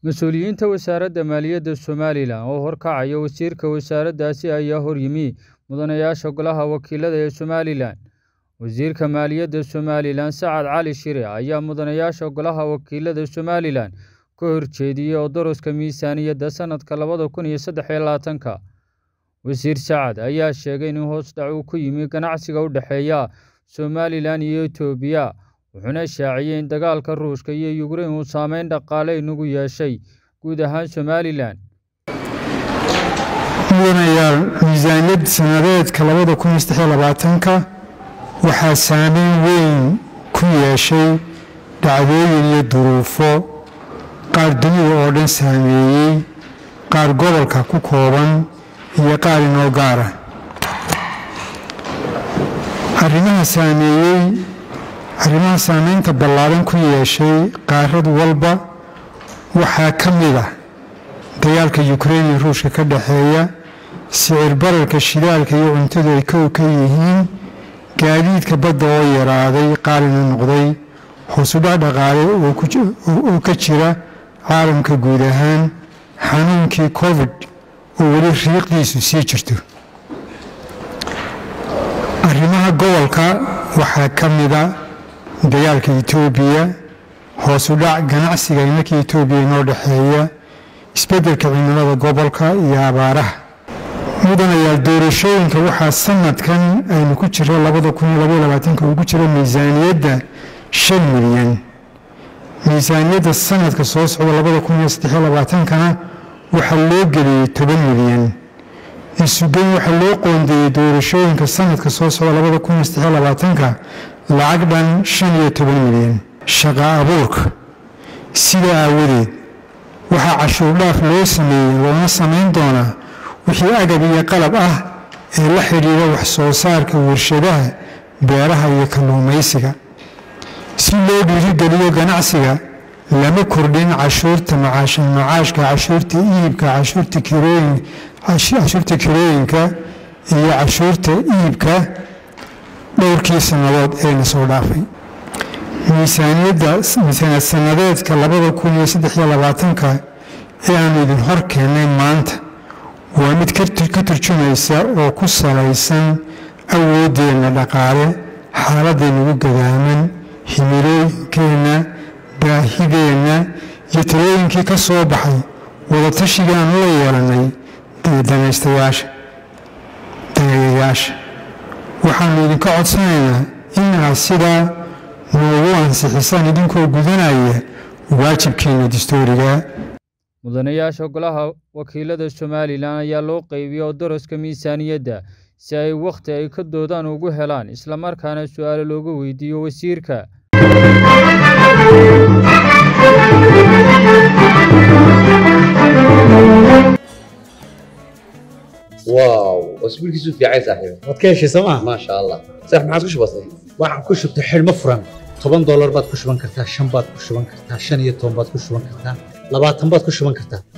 Mas-uuliyiinta Wasaaradda Maaliyadda Somalilan oo horkacaya wasiirka wasaaraddaasi ayaa horyimi mudanayaasha Golaha Wakiilada ee Somalilan. Wasiirka Maaliyadda Somalilan Sacad Cali Shire ayaa mudanayaasha Golaha Wakiilada Somalilan ka horjeediyay odoroska miisaaniyadda sanadka labada kun iyo saddex iyo labaatanka. Wasiir Sacad ayaa sheegay in hoos dhac uu ku yimi ganacsiga u dhexeeya Somalilan iyo Itoobiya, wuxuuna shaaciyay in dagaalka Ruushka iyo Ukraine uu saameyn dhaqaale inagu yeeshay guud ahaan Somalilan. mudanayaal miisaaniyad sanadeedka labada kun iyo saddex iyo labaatanka waxaa saameyn weyn ku yeeshay dhacdooyin iyo duruufo qaar dunida oo dhan saameeyey qaar gobolka ku kooban iyo qaar inoo gaara arrimaha saameeyey arrimaha saameynta ballaaran ku yeeshay qaarad walba waxaa ka mid ah dagaalka yukrain iyo ruushka ka dhexeeya sicir bararka shidaalka iyo cuntadu ay kow ka yihiin gaadiidka badda oo yaraaday qaalina noqday hoosudhac dhaqaale oo ka jira caalamka guud ahaan xanuunkii covid oo weli riiqdiisu sii jirto arrimaha gobolka waxaa ka mida dagaalka etoobiya hoosudhac ganacsiga imarkii etoobiya inoo dhexeeya isbeddelka cimilada gobolka iyo abaaraha mudanayaal doorashooyinka waxaa sanadkan aynu ku jiro labada kun iyo labaiyo labaatanka ugu jiro miisaaniyadda shan milyan miisaaniyadda sanadka soo socda labada kun iyo saddexiyo labaatankana waxaa loo geliyey toban milyan isugeyn waxaa loo qoondeeyey doorashooyinka sanadka soo socda labada kun iyo saddexiyo labaatanka lacag dhan shan iyo toban milyan shaqa abuurka sidaa aawadeed waxaa cashuur dhaaf loo sameeyey loona samayn doonaa wixii agab iyo qalab ah ee la xidhiidha wax soo saarka warshadaha beeraha iyo kalluumaysiga si loo dhiirigeliyo ganacsiga lama kordhin cashuurta macaashka cashuurta iibka cashuurta kirooyinka iyo cashuurta iibka dhowrkii sannadood ee na soo dhaafay miisaaniyadda miisaaniyad sannadeedka labada kun iyo saddex iyo labaatanka ee aanu idin hor keennay maanta waa mid ka turjumaysa oo ku salaysan awooddeenna dhaqaale xaaladaynagu gadaaman himilooyinkeenna baahideenna iyo talooyinkii ka soo baxay wadatashiga aanu la yeelannay danaystayaasha daneeyayaasha waxaannu idinka codsanaynaa in aad sidaa noogu ansixisaan idinkoo gudanaya waajibkiina dastuuriga mudanayaasha golaha wakiilada somalilan ayaa loo qeybiyey odoroska miisaaniyadda si ay wakhti ay ka doodaan ugu helaan islamarkaana su-aalo looga weydiiyo wasiirka واو اسبوعك في عايز صاحبي waad ka heshay sooma ما شاء الله صح ما عادش بسيط waxaan ku shubtay xidhmo furan toban doolar baad ku shuban kartaa shan baad ku shuban kartaa shan iyo toban baad ku shuban kartaa labaatan baad ku shuban kartaa